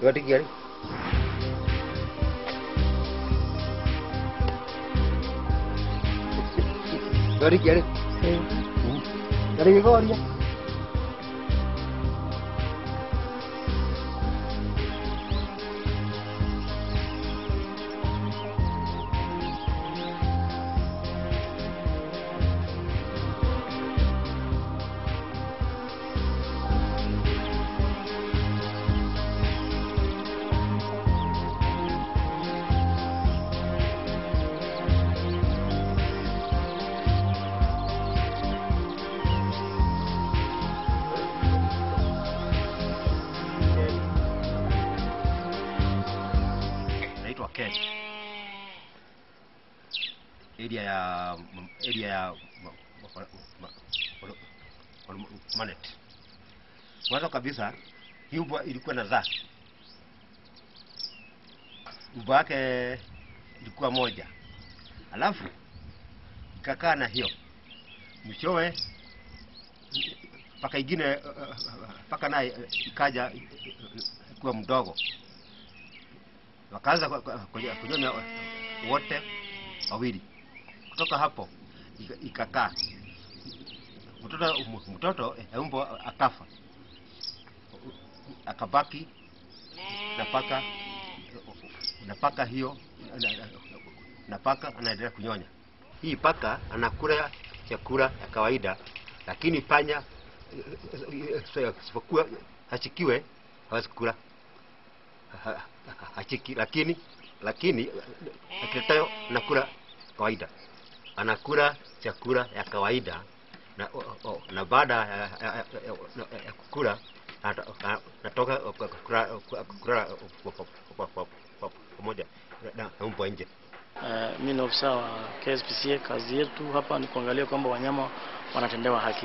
Yote gari. Yote gari. Gari gari. naitwa Ken. Area ya area ya ma- ma- ma- ma- ma- Manet. Mwanzo kabisa hii mbwa ilikuwa na zaa. Mbwa yake ilikuwa moja, alafu ikakaa na hiyo mwishowe paka ingine paka naye ikaja kuwa mdogo wakaanza ku- ku- kunyo- kunyonya wote wawili. Kutoka hapo ika- ikakaa mtoto mtoto eh, mbwa akafa, akabaki na paka na paka hiyo na- na- na paka anaendelea kunyonya. Hii paka anakula chakula ya kawaida, lakini panya isipokuwa hachikiwe hawezi kula ha- ha- hachiki, lakini lakini akiletayo nakula kawaida, anakula chakula ya kawaida na, o- o- na baada ya, ya, ya, ya, ya kukula nata- na- natoka kukula kukula pamoja na na mbwa nje. Uh, mi ni ofisa wa KSPCA. Kazi yetu hapa ni kuangalia kwamba wanyama wanatendewa haki.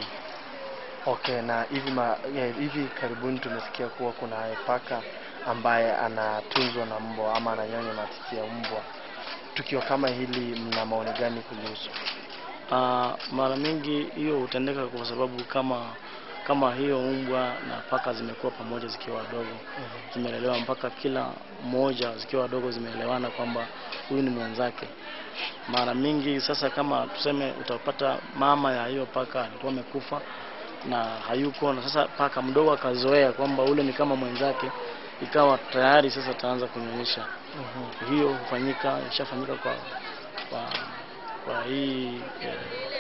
Okay, na hivi ma, ya, hivi karibuni tumesikia kuwa kuna paka ambaye anatunzwa na mbwa ama ananyonya matiti ya mbwa. Tukio kama hili mna maoni gani kulihusu? Uh, mara mingi hiyo hutendeka kwa sababu kama kama hiyo mbwa na paka zimekuwa pamoja zikiwa wadogo, zimelelewa mpaka kila mmoja zikiwa wadogo zimeelewana kwamba huyu ni mwenzake. Mara mingi sasa, kama tuseme, utapata mama ya hiyo paka alikuwa amekufa na hayuko, na sasa paka mdogo akazoea kwamba ule ni kama mwenzake, ikawa tayari sasa ataanza kunyonyesha. Hiyo hufanyika, ishafanyika kwa kwa kwa hii eh,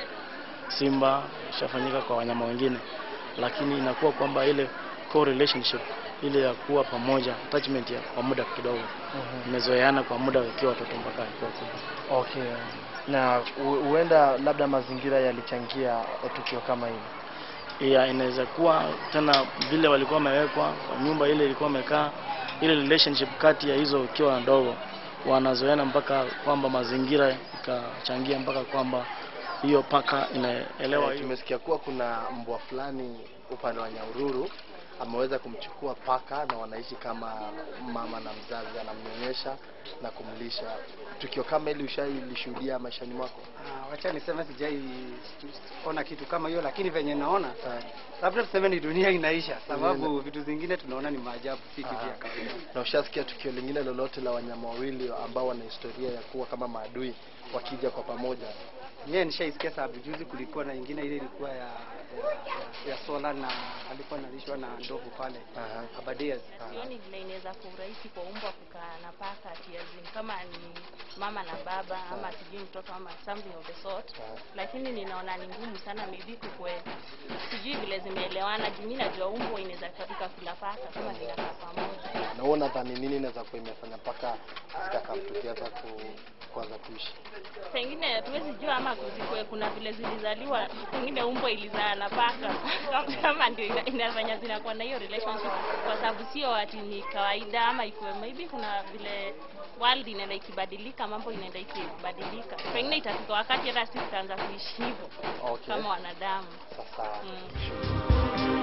simba, ishafanyika kwa wanyama wengine, lakini inakuwa kwamba ile co-relationship ile ya kuwa pamoja, attachment ya kwa muda kidogo, imezoeana kwa muda wakiwa watoto mpaka wakiwa kubwa. Okay. Na hu- huenda labda mazingira yalichangia tukio kama hili. ya inaweza kuwa tena vile walikuwa wamewekwa kwa nyumba ile ilikuwa wamekaa, ile relationship kati ya hizo ikiwa ndogo, wanazoeana mpaka kwamba mazingira ikachangia mpaka kwamba hiyo paka inaelewa Eh, hiyo tumesikia kuwa kuna mbwa fulani upande wa Nyahururu ameweza kumchukua paka na wanaishi kama mama na mzazi, anamnyonyesha na kumlisha. Tukio kama hili ushailishuhudia maishani mwako? Ah, wacha niseme sijai ona kitu kama hiyo, lakini venye naona labda tuseme ni dunia inaisha, sababu vitu zingine tunaona ni maajabu, si kitu ya kawaida. Na ushasikia tukio lingine lolote la wanyama wawili ambao wana historia ya kuwa kama maadui wakija kwa pamoja? Mie nishaisikia sababu juzi kulikuwa na ingine ile ilikuwa ya ya, ya, ya sola na alikuwa analishwa na ndovu pale Aha. Abadeas. Sioni vile inaweza kuwa urahisi kwa umbwa kukaa na paka tiazin kama ni mama na baba ama sijui mtoto ama something of the sort, lakini ninaona ni ngumu sana, maybe kukwe sijui vile zimeelewana. Juu mimi najua umbwa inaweza ikakula paka kama zinakaa pamoja. Na wewe unadhani nini inaweza kuwa imefanya mpaka zikakaa together ku kuanza kuishi? Pengine hatuwezi jua ama kuzikwe, kuna vile zilizaliwa, pengine umbwa ilizaa na paka kama ndio ina- inafanya zinakuwa na hiyo relationship, kwa sababu sio ati ni kawaida ama ikuwe, maybe kuna vile world inaenda ikibadilika, mambo inaenda ikibadilika, pengine itafika wakati hata sisi tutaanza kuishi hivyo Okay. kama wanadamu Sasa mm.